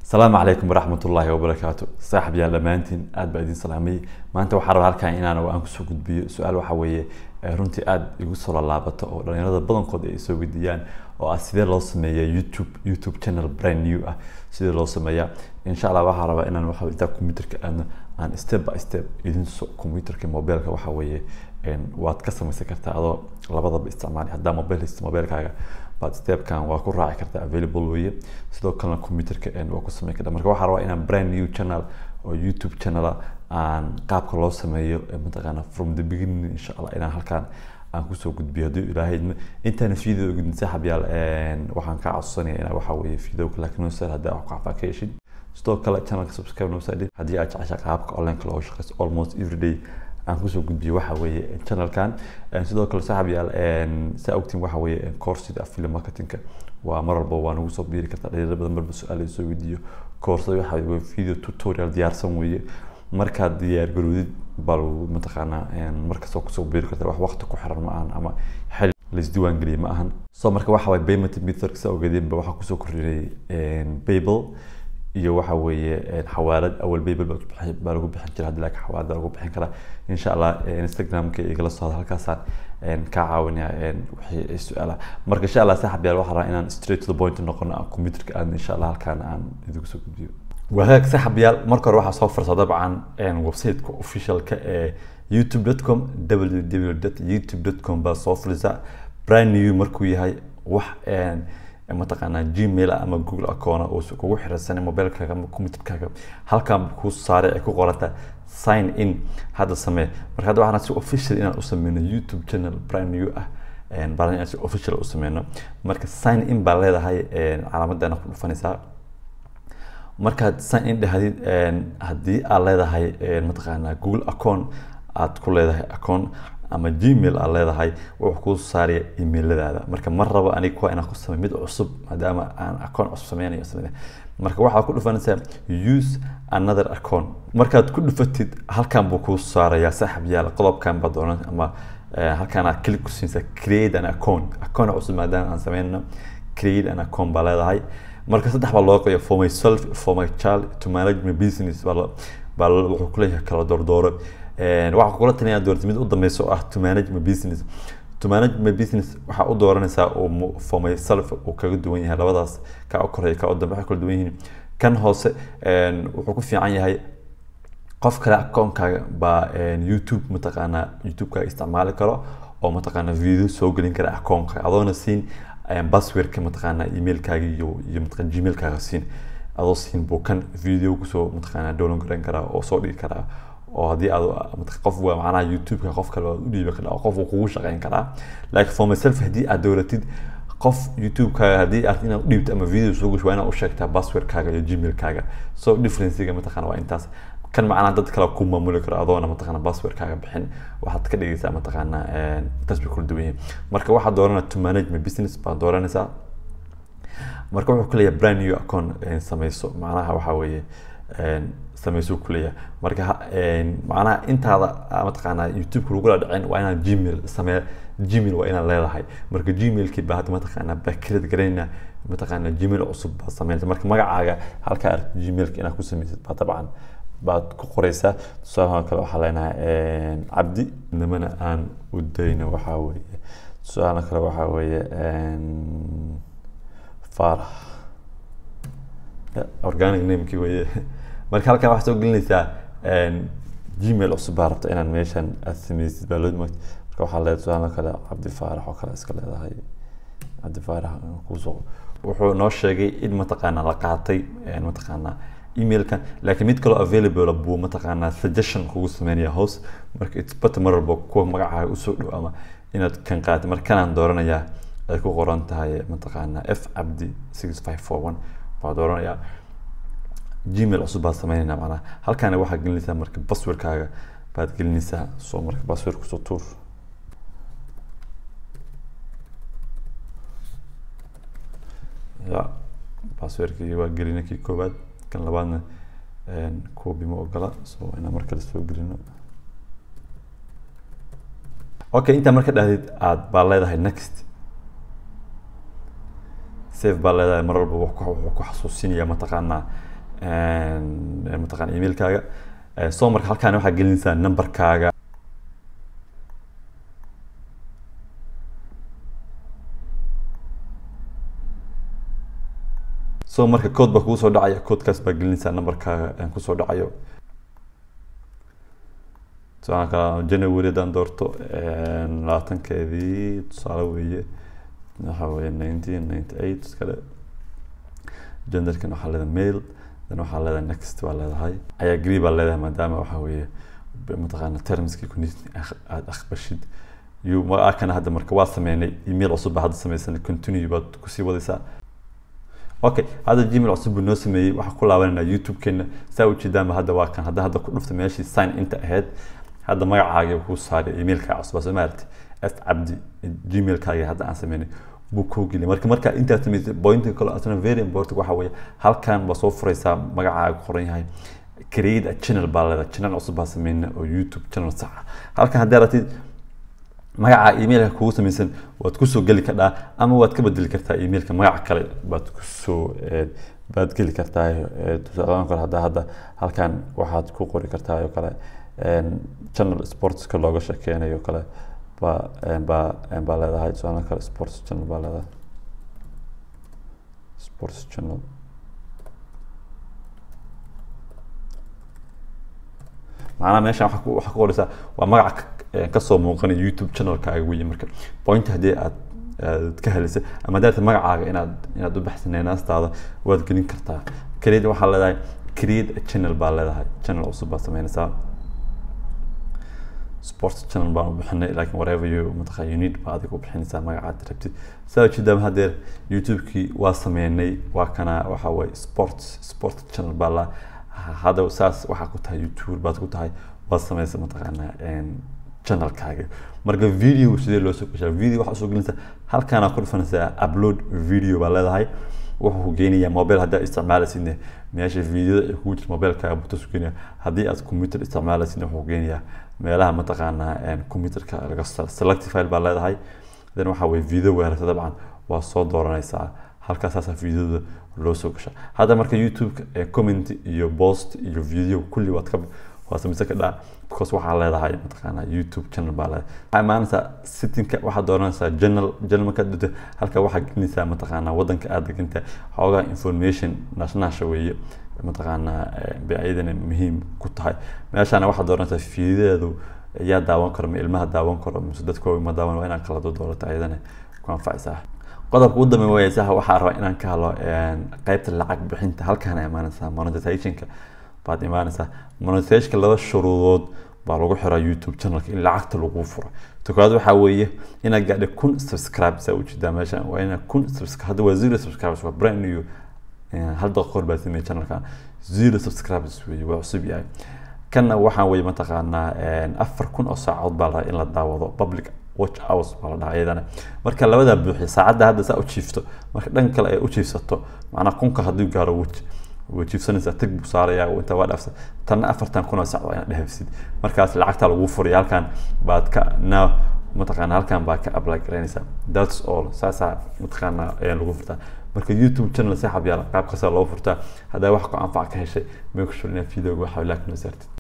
asalaamu calaykum waraxmat ullaahi wabarakaatu saaxib yaal dhammaantiin aad baa idin salaamay maanta waxaa rabaa halkan inaan aan kusoo gudbiyo su-aal waxa weeye ee runtii aad igu soo laalaabato oo dhalinyarada badankood ay soo weydiiyaan oo ah sidee loo sameeya youtube youtube channel brand new ah sidee loo sameeyaa insha allah waxaa rabaa inaan waxa intaa computerka aadno aan step by step idin so computerka mobileka waxa weeye waad ka samaysan kartaa adoo labadaba isticmaali haddaa mobile haysto mobilekaaga baad stepkan waa ku raaci kartaa available weeye sidoo kalena computerka waa ku sameyn kartaa marka waxaa rabaa inaan brand new channel oo youtube channel aan qaabka loo sameeyo mataqaana from the beginning insha allah inaan halkaan aan kusoo gudbiyo haddii ilaahay intaan video gudin saaxib yaal waxaan kaa codsanaya inaa waxa weeye videoka laakiin noo saar haddii aad wax ka heshid sidoo kale channelka subscribe noo saadhin haddii aad jecesha qaabka online looga shaqeyso almost every day aan kusoo gudbiyo waxa weeye channelkan sidoo kale saaxib yaal saa ogtiin waxa weeye koorsida affiliate marketingka waa mar walba waa nagu soo biiri kartaa dhalinyaro badan marba su-aal soo weydiiyo koorsada waxa weye video tutorial diyaarsan weeye markaad diyaar garowdid baa lagu mataqaanaa markastoo kusoo biiri karta wax waqti ku xiran ma ahan ama xil laisdiiwaan geliye ma ahan so marka waxa waye payment method saa ogeedeenba waxaa kusoo kordhinay paypal iyo waxa weeye xawaalad awal baybel baa lagu bixin jira hadii laakiin xawaalad baa lagu bixin karaa insha allah instagramka igala socda halkaasaan kaa caawinaya wixii su-aala marka insha allah saaxib yaal waxaa rabaa inaan straight to the point noqono aan computerka aadna insha allah halkaan aan idinku soo gudbiyo wagaag saaxib yaal marka hore waxaa soo fursa dabcan websiteka officialka ee youtube.com www.youtube.com baa soo furisa brand new markuu yahay wax mataqaanaa gmail ama google account oo kugu xiriirsanay mobilkaaga ama computerkaaga halkan kuu saaray ay ku qoranta sign in hadda samee marka hadda waxaan si official inaan u sameyno youtube channel brand new ah baan inaan si official u sameyno marka sign in baa leedahay calaamadana ku dhufanaysaa markaad sign in dhahdid haddii aad leedahay mataqaanaa google account aad ku leedahay account ama gmail aad leedahay wuxuu kuu saaraya emailadaada marka mar rabo aniga kuwa inaan ku samey mid cusub maadaama aan account cusub sameynayo sameynayo marka waxaad ku dhufanaysaa use another account markaad ku dhufatid halkan buu kuu saarayaa saaxib yaal qodobkan baa doonan ama halkan aad click ku siinaysaa create an account account cusub maadaama aan sameynayno create an account baa leedahay marka saddex baa loo qeeya for myself for my child to manage my business baa wuxuu kuleeyahay kala doordooro waxaa kula talinaya doorta mid u dambeysa oo ah to manage my business to manage my business waxaa u dooranaysaa oo for myself uu kaga duwan yahay labadaas kaa u koreeya kaa u dambe waxay kala duwan yihiin kan hoose wuxuu ku fiican yahay qof kale akoonkaaga baa youtube mataqaanaa youtube-kaaga isticmaali karo oo mataqaanaa video soo gelin kara akoonkaaga adoona siin passwordka mataqaanaa emailkaaga iyo iyo mataqaanaa gmailkaaga siin adoo siin buu kan video kusoo mataqaanaa download garan karaa oo soo dhigi karaa oo haddii aad qof waa macnaha youtube-ka qof kale waad u dhiibi karaa qof uu kugu shaqeyn karaa laakiin for myself haddii aad dowlatid qof youtube-kaaga haddii aad inaad u dhiibto ama video soo gasho waa inaad u sheegtaa passwordkaaga iyo gmail-kaaga so differencega mataqaana waa intaas kan macnaha dad kale ku maamuli karo adoona mataqaana passwordkaaga bixin waxaad ka dhigaysaa mataqaana intaas bay kula duwan yihiin marka waxaad dooranaa to manage my business baad dooranaysaa marka wuxuu kuleeyahay brand new account samayso macnaha waxaa weeye samayso kuleeyahay marka macnaha intaada mataqaanaa youtube-ka lagula dhicin waa inaad gmail samee gmail waa inaad leedahay marka gmailkii baa hadda mataqaanaa bakirad garanayna mataqaanaa gmail cusub baad sameynaysa marka magacaaga halkaa aragti gmailka inaad ku samaysid baa dabcan baad ku qoreysaa tusaalaha kale waxaa leenahay cabdi nimana aan u dayno waxaa weeye tusaalaha kale waxaa weeye faarax organic namekii weeye marka halkan waxaa soo gelinaysaa gmail cusub baa rabta inaan meeshan aad sameysid baa loo marka waxaa leedahay tusaale kale cabdi faarax oo kale iska leedahay cabdi faarax kuusoo wuxuu noo sheegay in mataqaanaa la qaatay mataqaanaa emailkan laakiin mid kaloo available buu mataqaanaa suggestion kugu sameynaya hoos marka it's better mar walba kuwa magacaaga usoo dhow ama inaad kan qaatay marka kanaan dooranayaa ay ku qoran tahay mataqaanaa f cabdi six five four one baa dooranayaa gmail cusub baad sameynayna macnaha halkaana waxaad gelinaysaa marka passwordkaaga baad gelinaysaa soo marka password kusoo tuur ya passwordkii waa gelina kii koowaad kan labaadna kuwa ma ogola so inaan mar kale soo gelino okay intaa marka dhahdid aad baa leedahay next safe baa leedahay mar walba wuxuu ku xasuusinaya mataqaanaa mataqana emailkaaga so marka halkaan waxaa gelinaysaa numberkaaga so marka code baa kugu soo dhacaya codekaas baa gelinaysaa numberkaaga kusoo dhacayo tusaale kale january haddaan doorto labaatankeedii tusaale weeye waxa weeye nineteen ninety eight kale genderkan waxaa leedahay mail dan waxaa leedahay next baa leedahay ayaa agree baa leedahay maadaama waxa weeye mataqaana termskii condition aada aqbashid you kana hadda marka waa sameynay email cusub baa hadda sameysan continue baad kusii wadaysaa okay hadda gmail cusub buu noo sameeyey waxaa ku laabanayna youtube-keena saa ujeedaanba hadda waa kan hadda hadda ku dhufta meeshii sign inta ahayd hadda magacaaga kuu saaray emailka cusub soo maaragti f cabdi gmailkaaga hadda aan sameynay buu kuu geliyay marka marka intaad samaysay pointka kale asna very important waxa weeye halkan baa soo furaysaa magacaaga qoran yahay create a channel baa leedahay channel cusub baa sameynay oo youtube channel sax ah halkan haddii ratid magaca emailka kugu samaysan waad kusoo geli kardhaa ama waad ka bedeli kartaa emailka magac kale baad kusoo baad geli kartaa tusaalaan kale hadda hadda halkan waxaad ku qori kartaa oo kale channel sportska looga sheekeynayo kale baa baa baa leedahay tusaalaan kale sports channel baa leedahay sports channel macnaha meeshan waxaa ku waxaa ku qoraysaa waa magaca kasoo muuqanaya youtube channelkaaga weeye marka point haddii aad aad ka helisay ama haddaad magacaaga inaad inaad u baxsanay naastaada waad gelin kartaa create waxaa leedahay create a channel baa leedahay channel cusub baad sameynaysaa sports channel baan u bixinay laakiin whatever you mataqa you need baa adiga u bixinaysaa magacaad rabtid saa ujeedaa hadeer youtube-kii waa sameynay waa kana waxa waye sports sports channel baa la hadda saas waxaa ku tahay youtube baad ku tahay waad sameysa mataqaanaa channelkaaga marka video sidee loo soo gashaa video waxaa soo gelinaysaa halkaana ku dhufanaysaa upload video baa leedahay wuxuu ku geynayaa mobile haddii aad isticmaalaysidne meesha videoda ay kugu jirta mobilekaaga buu tasu geenaya haddii aad computer isticmaalaysidne wuxuu geenayaa meelaha mataqaanaa computerka laga select file baa leedahay then waxaa weye video weerarta dabcan waa soo dooranaysaa halkaas saasaa videoda loo soo gashaa hadda marka youtube comment iyo post iyo video kulli waad ka waa samaysan kadhaa because waxaa leedahay mataqaanaa youtube channel baa leedahay waxaa imaanaysaa sittingka waxaad dooranaysaa journal journal markaad dhigto halka waxaad gelinaysaa mataqaanaa waddanka aad degantahay xoogaa information naashnaasha weeye mataqaanaa bay ayadana muhiim ku tahay meeshaana waxaad dooranaysaa fiidadeedu yaa daawan karo ma ilmaha daawan karo mise dadka ma daawan waa inaad kala doorato ayadana ku anfacaysaa qodobka ugu dambeeya wayaysaha waxaa rabaa inaan ka hadlo qaybta lacag bixinta halkaana imaanaysaa monetizationka baad imaanaysaa monetizationka laba shuruudood baa lagu xiraa youtube channelka in lacagta lagu furo tokaad waxaa weeye inaad gaadhay kun subscribe saa ujeedaa meesha waa inaad kun subscribe hadda waa zero subscribers waa brand new hal daqiiqa hor baa sameeyay channelka zero subscribers weeye waa cusub yahay kanna waxaa weeye mataqaanaa afar kun oo saacadood baa lahaa in la daawado public watch hours baa la dhahaa iyadana marka labadaa buuxiya saacadda hadda saa u jiifto marka dhan kale ay u jiifsato macnaa kunka hadduu gaaro waj way jiifsanaysaa tag buu saarayaa inta waa dhaafsa tanna afartan kun oo sac waa inaad dhehefsid markaas lacagta lagu furaya halkan baad ka na mataqaana halkan baa ka apply garaynaysaa that's all saasaa mataqaana ayaa lagu furtaa marka youtube channel saaxab yaala qaab kasta loo furtaa haddaa wax ku anfac ka heshay make sure inaad videoga waxa laak noo saartid